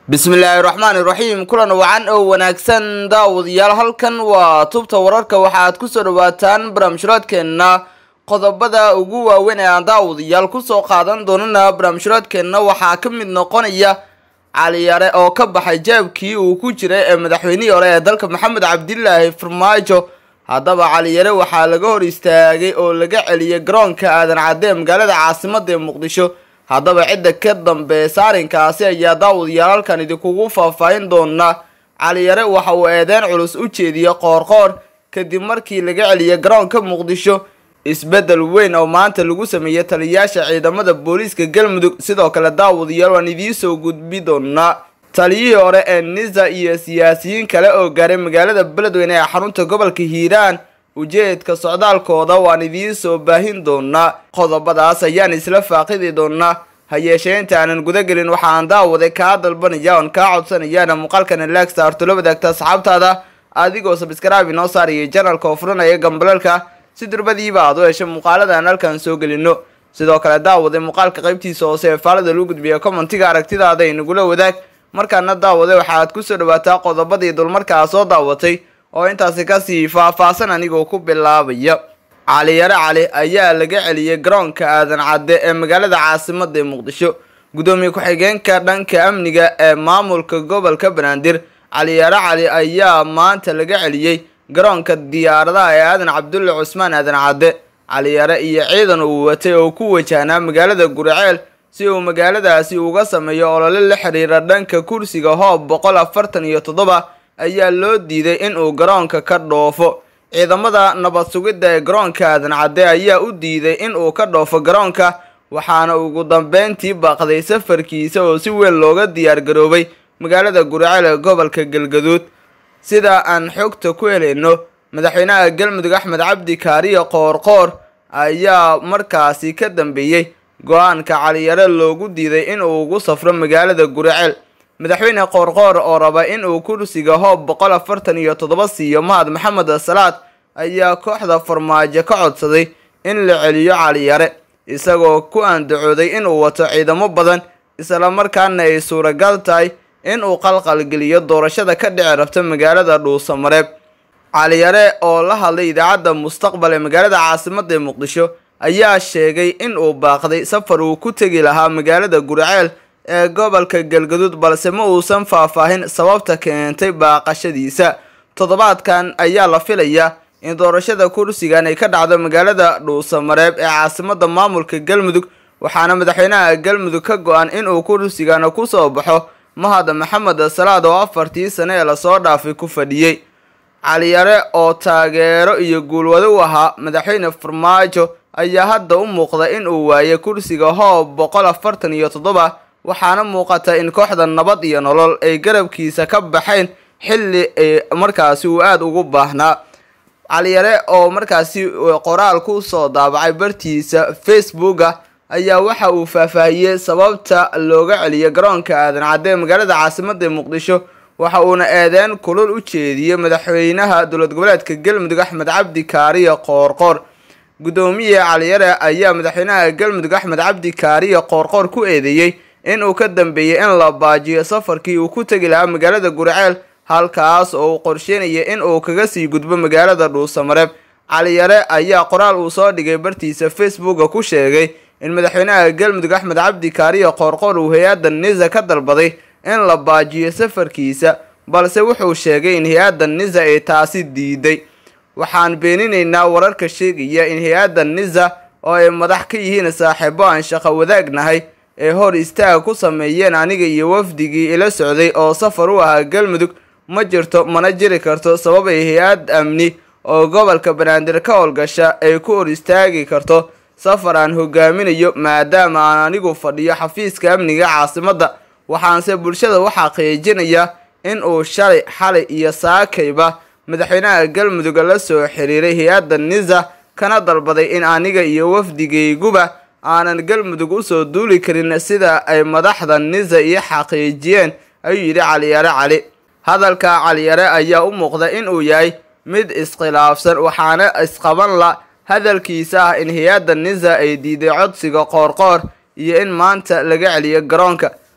bismillaahi raxmaani raxiim kulan wacan oo wanaagsan daawadayaal halkan waa tubta wararka waxaad kusoo dhawaataan barnaamijhuraadkeenna qodobada ugu waaweyn ee aan daawadayaal kusoo qaadan doonana barnaamijhuraadkeenna waxaa ka mid noqonaya caliyare oo ka baxay jaabkii uu ku jiray ee madaxweynihii hore ee dalka maxamed cabdilaahi farmaajo haddaba caliyare waxaa laga hor istaagay oo laga celiyay garoonka aadan cadde magaalada caasimada ee muqdisho haddaba cidda ka dambeysa arrinkaasi ayaa daawadayaal halkan idinkugu faahfaahin doona caliyare waxa uu eedeyn culus u jeediyey qoorqoor kadib markii laga celiyay garoonka muqdisho isbeddel weyn oo maanta lagu sameeyey taliyayaasha ciidamada booliiska galmudug sidoo kale daawadayaal waan idiinsoo gudbi doonaa taliyihii hore ee nisa iyo siyaasiyiin kale oo gaaray magaalada beledweyne ee xarunta gobolka hiiraan ujeedka socdaalkooda waan idiin soo baahin doonaa qodobadaas ayaan isla faaqidi doonaa ha yeeshee inta aanan gudagelin waxa aan daawaday kaa dalbanaya oon kaa codsanayaana muuqaalkana laagsta artula wadaagta asxaabtaada adigoo sabskraibe inoo saarayay janalka oo furanaya gambalalka si durbadiiba aad u hesha muuqaalada aan halkan soo gelino sidoo kale daawaday muuqaalka qaybtiisa hoose ee faalada lagu gudbiya commentiga aragtidaada inagula wadaag markaana daawaday waxaaad kusoo dhawaataa qodobadii dulmarkaa soo daawatay oo intaasi kasii faahfaahsan anigoo ku bilaabaya caliyare cali ayaa laga celiyay garoonka aadan cadde ee magaalada caasimada ee muqdisho gudoomiye ku-xigeenka dhanka amniga ee maamulka gobolka banaadir caliyare cali ayaa maanta laga celiyey garoonka diyaaradaha ee aadan cabdulle cusmaan aadan cadde caliyare iyo ciidan uu watay oo ku wajahnaa magaalada guriceel si uu magaaladaasi uga sameeyo olole la xiriira dhanka kursiga hoob boqol afartan iyo toddoba ayaa loo diiday in uu garoonka ka dhoofo ciidamada nabad sugidda ee garoonka aadan cadde ayaa u diiday in uu ka dhoofo garoonka waxaana ugu dambeyntii baaqday safarkiisa oo si weyn looga diyaar garoobay magaalada guriceel ee gobolka galgaduud sida aan xogta ku helayno madaxweynaha galmudug axmed cabdi kaariyo qoorqoor ayaa markaasi ka dambeeyey go-aanka caliyare loogu diiday in uu ugu safro magaalada guriceel madaxweyne qoorqoor oo raba in uu kursiga hoob boqol afartan iyo toddoba siiyo mahad maxamed salaad ayaa kooxda farmaajo ka codsaday in la celiyo caliyare isagoo ku andacooday inuu wato ciidamo badan islamarkaana ay suuragal tahay in uu qalqalgeliyo doorashada ka dhici rabta magaalada dhuusamareeb caliyare oo la hadlay idaacadda mustaqbal ee magaalada caasimada ee muqdisho ayaa sheegay in uu baaqday safar uu ku tegi lahaa magaalada guriceel ee gobolka galgaduud balse ma uusan faahfaahin sababta keentay baaqashadiisa toddobaadkan ayaa la filayaa in doorashada kursigan ay ka dhacdo magaalada dhuusamareeb ee caasimada maamulka galmudug waxaana madaxweynaha galmudug ka go-an inuu kursigana kusoo baxo mahad maxamed salaad oo afartii sane ee lasoo dhaafay ku fadhiyey caliyare oo taageero iyo guulwado u ahaa madaxweyne farmaajo ayaa hadda u muuqda in uu waayay kursiga hoob boqol afartan iyo toddoba waxaana muuqata in kooxda nabad iyo nolol ay garabkiisa ka baxayn xilli ay markaasi uu aada ugu baahnaa caliyare oo markaasi qoraal ku soo daabacay bartiisa facebooka ayaa waxa uu faahfaahiyey sababta looga celiyay garoonka aadan cadde ee magaalada caasimada ee muqdisho waxa uuna eedeyn kulul u jeediyey madaxweynaha dowlad goboleedka galmudug axmed cabdi kaariyo qoorqoor gudoomiye caliyare ayaa madaxweynaha galmudug axmed cabdi kaariyo qoorqoor ku eedeeyey in uu ka dambeeyey in la baajiyo safarkii uu ku tegi lahaa magaalada guriceel halkaas oo uu qorsheynaya in uu kaga sii gudbo magaalada dhuusamareeb caliyare ayaa qoraal uu soo dhigay bartiisa facebooka ku sheegay in madaxweynaha galmudug axmed cabdi kaariyo qoorqoor uu hay-adda nisa ka dalbaday in la baajiyo safarkiisa balse wuxuu sheegay in hay-adda nisa ay taasi diiday waxaan beeninaynaa wararka sheegaya in hay-adda nisa oo ay madax ka yihiin saaxiibo aan shaqo wadaagnahay ee hor istaag ku sameeyeen aniga iyo wafdigii ila socday oo safar u ahaa galmudug ma jirto mana jiri karto sabab ay hay-ad amni oo gobolka banaadir ka howlgasha ay ku hor istaagi karto safar aan hogaaminayo maadaama aan anigu fadhiyo xafiiska amniga caasimada waxaanse bulshada u xaqiijinaya in uu shalay xalay iyo saakayba madaxweynaha galmudug la soo xiriiray hay-adda nisa kana dalbaday in aniga iyo wafdigayguba aanan galmudug usoo duuli karin sida ay madaxda nisa ii xaqiijiyeen ayuu yidhi caliyare cali hadalka caliyare ayaa u muuqda in uu yahay mid iskhilaafsan waxaana isqaban la hadalkiisa ah in hay-adda nisa ay diiday codsiga qoorqoor iyo in maanta laga celiyo garoonka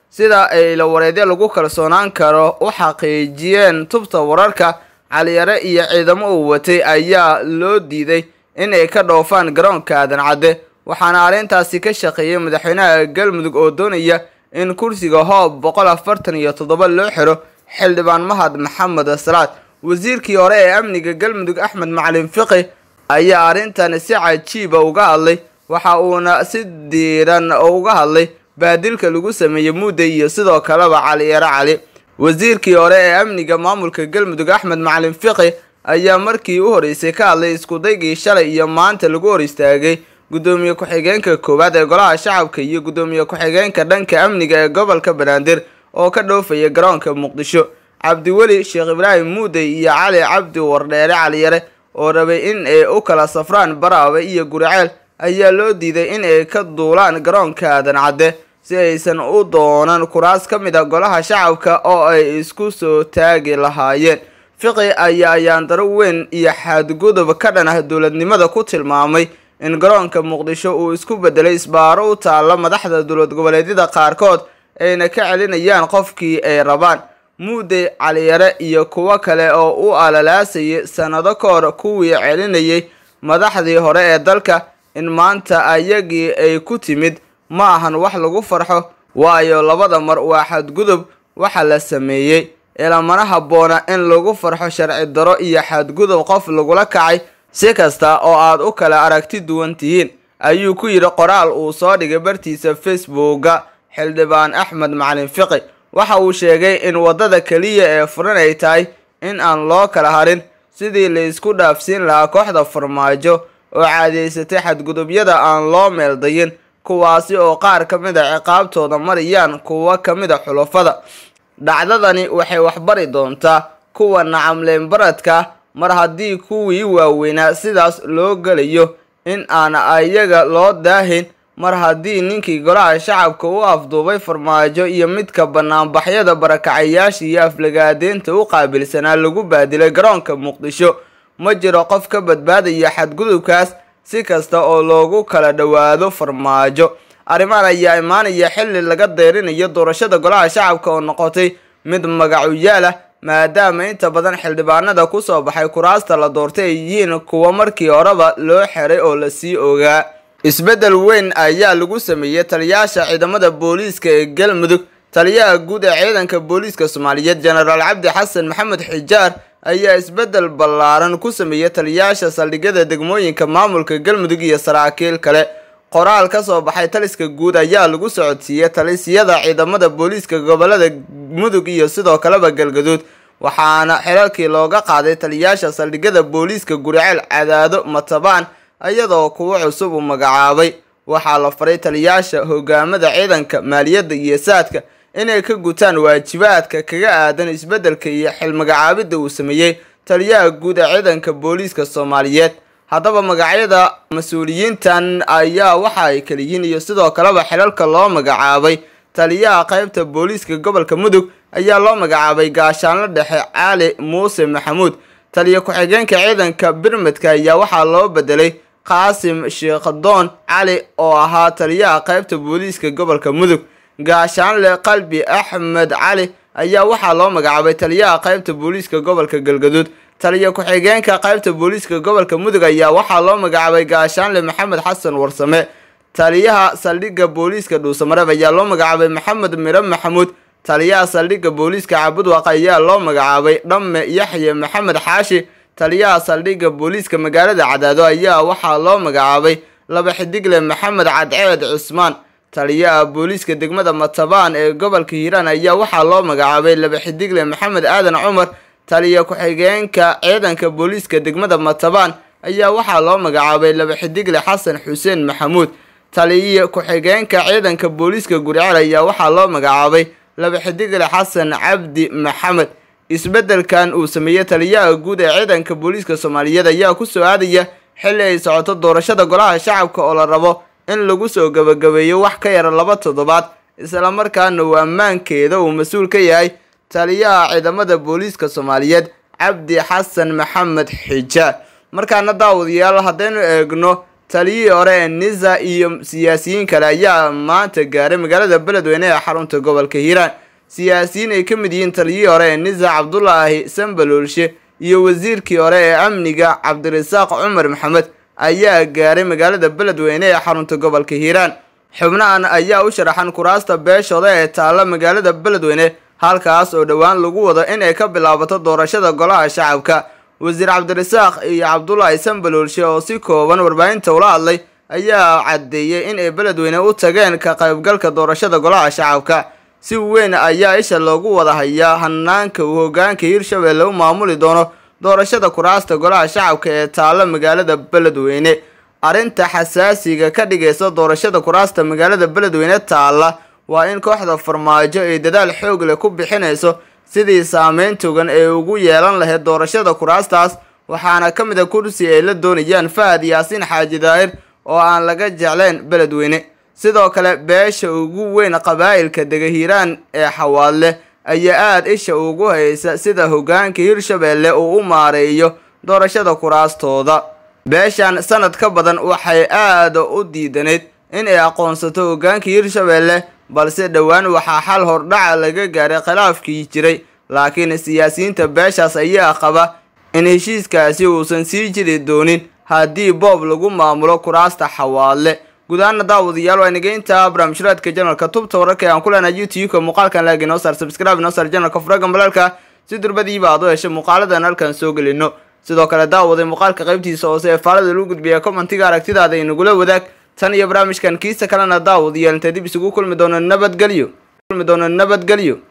sida ay la wareedyo lagu kalsoonaan karo u xaqiijiyeen tubta wararka caliyare iyo ciidamo uu watay ayaa loo diiday in ay ka dhoofaan garoonka aadan cadde waxaana arrintaasi ka shaqeeyay madaxweynaha galmudug oo doonaya in kursiga hoob boqol afartan iyo toddoba loo xiro xildhibaan mahad maxamed salaad wasiirkii hore ee amniga galmudug axmed macalin fiqi ayaa arrintan si cajiiba uga hadlay waxa uuna si diiran uga hadlay baadilka lagu sameeyey mudday iyo sidoo kaleba caliyare cali wasiirkii hore ee amniga maamulka galmudug axmed macalin fiqi ayaa markii u horeysay ka hadlay iskudaygii shalay iyo maanta lagu hor istaagay gudoomiye ku-xigeenka koowaad ee golaha shacabka iyo gudoomiye ku-xigeenka dhanka amniga ee gobolka banaadir oo ka dhoofaya garoonka muqdisho cabdiweli sheekh ibraahim muudey iyo cali cabdi wardheere caliyare oo rabay in ay u kala safraan baraawe iyo guriceel ayaa loo diiday in ay ka duulaan garoonka aadan cadde si aysan u doonan kuraas ka mid a golaha shacabka oo ay isku soo taagi lahaayeen fiqi ayaa ayaandaro weyn iyo xadgudub ka dhan ah dowladnimada ku tilmaamay in garoonka muqdisho uu isku bedelay isbaaro u taalla madaxda dowlad goboleedyada qaarkood ayna ka celinayaan qofkii ay rabaan muudey caliyare iyo kuwo kale oo u alalaasayay sannado ka hor kuwii celinayay madaxdii hore ee dalka in maanta ayagii ay ku timid ma ahan wax lagu farxo waayo labada mar waa xadgudub waxa la sameeyey ilamana habboona in lagu farxo sharci daro iyo xadgudub qof lagula kacay si kasta oo aad u kala aragti duwan tihiin ayuu ku yidhi qoraal uu soo dhigay bartiisa facebooka xildhibaan axmed macalin fiqi waxa uu sheegay in waddada keliya ee furan ay tahay in aan loo kala harin sidii la isku dhaafsiin lahaa kooxda farmaajo oo caadaysatay xadgudubyada aan loo meeldayin kuwaasi oo qaar ka mid a ciqaabtooda marayaan kuwo ka mid a xulafada dhacdadani waxay waxbari doontaa kuwa nacamleen baradka mar haddii kuwii waaweynaa sidaas loo gelayo in aan ayaga loo daahin mar haddii ninkii golaha shacabka u afduubay farmaajo iyo midka banaanbaxyada barakacayaasha iyo aflagaadeynta u qaabilsanaa lagu baadilay garoonka muqdisho ma jiro qof ka badbaadaya xadgudubkaas si kasta oo loogu kala dhowaado farmaajo arrimahan ayaa imaanaya xilli laga deyrinayo doorashada golaha shacabka oo noqotay mid magacuyaal ah maadaama inta badan xildhibaanada kusoo baxay kuraasta la doortay ay yihiin kuwa markii horeba loo xeray oo lasii ogaa isbeddel weyn ayaa lagu sameeyey taliyaasha ciidamada booliiska ee galmudug taliyaha guud ee ciidanka booliiska soomaaliyeed jenaraal cabdi xasan maxamed xijaar ayaa isbeddel ballaaran ku sameeyey taliyaasha saldhigyada degmooyinka maamulka galmudug iyo saraakiil kale qoraal ka soo baxay taliska guud ayaa lagu socodsiiyey talisyada ciidamada booliiska gobolada mudug iyo sidoo kaleba galgaduud waxaana xilalkii looga qaaday taliyaasha saldhigyada booliiska guriceel cadaado matabaan iyadoo kuwo cusub uu magacaabay waxaa la faray taliyaasha hogaamada ciidanka maaliyadda iyo saadka inay ka gutaan waajibaadka kaga aadan isbeddelka iyo xilmagacaabidda uu sameeyey taliyaha guud ee ciidanka booliiska soomaaliyeed haddaba magacyada mas-uuliyiintan ayaa waxa ay kala yihiin iyo sidoo kaleba xilalka loo magacaabay taliyaha qaybta booliiska gobolka mudug ayaa loo magacaabay gaashaanlo dhexe cali muuse maxamuud taliya ku-xigeenka ciidanka birmedka ayaa waxaa loo bedelay qaasim sheekhadoon cali oo ahaa taliyaha qaybta booliiska gobolka mudug gaashaanle qalbi axmed cali ayaa waxaa loo magacaabay taliyaha qaybta booliiska gobolka galgaduud taliya ku-xigeenka qaybta booliiska gobolka mudug ayaa waxaa loo magacaabay gaashaanle maxamed xasan warsame taliyaha saldhigga booliiska dhuusamareeb ayaa loo magacaabay maxamed mire maxamuud taliyaha saldhigga booliiska cabudwaq ayaa loo magacaabay dhamme yaxye maxamed xaashi taliyaha saldhigga booliiska magaalada cadaado ayaa waxaa loo magacaabay laba xidigle maxamed cadceed cusmaan taliyaha booliiska degmada matabaan ee gobolka hiiraan ayaa waxaa loo magacaabay laba xidigle maxamed aadan cumar taliya ku-xigeenka ciidanka booliiska degmada matabaan ayaa waxaa loo magacaabay laba xidigle xasan xuseen maxamuud taliya ku-xigeenka ciidanka booliiska guriceel ayaa waxaa loo magacaabay laba xidigle xasan cabdi maxamed isbeddelkan uu sameeyey taliyaha guud ee ciidanka booliiska soomaaliyeed ayaa ku soo aadaya xilli ay socoto doorashada golaha shacabka oo la rabo in lagu soo gabagabeeyo wax ka yara laba toddobaad islamarkaana uu ammaankeeda uu mas-uul ka yahay taliyaha ciidamada booliiska soomaaliyeed cabdi xasan maxamed xijaar markaana daawadayaal haddaynu eegno taliyihii hore ee nisa iyo siyaasiyiin kale ayaa maanta gaaray magaalada beledweyne ee xarunta gobolka hiiraan siyaasiyiin ay ka mid yihiin taliyihii hore ee nisa cabdulaahi sambaloolshe iyo wasiirkii hore ee amniga cabdirasaaq cumar maxamed ayaa gaaray magaalada beledweyne ee xarunta gobolka hiiraan xubnahan ayaa u sharaxan kuraasta beeshooda ee taalla magaalada beledweyne halkaas oo dhowaan lagu wado in ay ka bilaabato doorashada golaha shacabka wasiir cabdirasaaq iyo cabdulaahi sambaloolshe oo si kooban warbaahinta ula hadlay ayaa caddeeyey in ay beledweyne u tageen ka qaybgalka doorashada golaha shacabka si weyn ayaa isha loogu wada hayaa hanaanka uu hogaanka hiirshabelle u maamuli doono doorashada kuraasta golaha shacabka ee taalla magaalada beledweyne arrinta xasaasiga ka dhigaysa doorashada kuraasta magaalada beledweyne taalla waa in kooxda farmaajo ay dadaal xoog leh ku bixinayso sidii saameyn togan ee ugu yeelan lahayd doorashada kuraastaas waxaana ka mid a kursi ay la doonayaan fahad yaasiin xaaji daahir oo aan laga jeclayn beledweyne sidoo kale beesha ugu weyn qabaa'ilka dega hiiraan ee xawaadle ayaa aada isha ugu haysa sida hogaanka hiirshabelle uu u maareeyo doorashada kuraastooda beeshan sanad ka badan waxay aada u diidanayd in ay aqoonsato hogaanka hiirshabelle balse dhowaan waxaa xal hordhaca laga gaaray khilaafkii jiray laakiin siyaasiyiinta beeshaas ayaa qaba in heshiiskaasi uusan sii jiri doonin haddii boob lagu maamulo kuraasta xawaadle gudahaana daawadayaal waa inageynta barnaamijhuraadka janalka tubta wararka ee aan ku leenahay youtube-ka muuqaalkan laag inoo saar subscribe inoo saar janalka furaga balaalka si durbadiiba aad u heshay muuqaaladan halkan soo gelino sidoo kale daawaday muuqaalka qaybtiisa hoose ee faalada lagu gudbiya commentiga aragtidaada inagula wadaag tan iyo barnaamijkan kiisa kalena daawadayaal intay dib isugu kulmi doono nabadgelyo kulmi doono nabadgelyo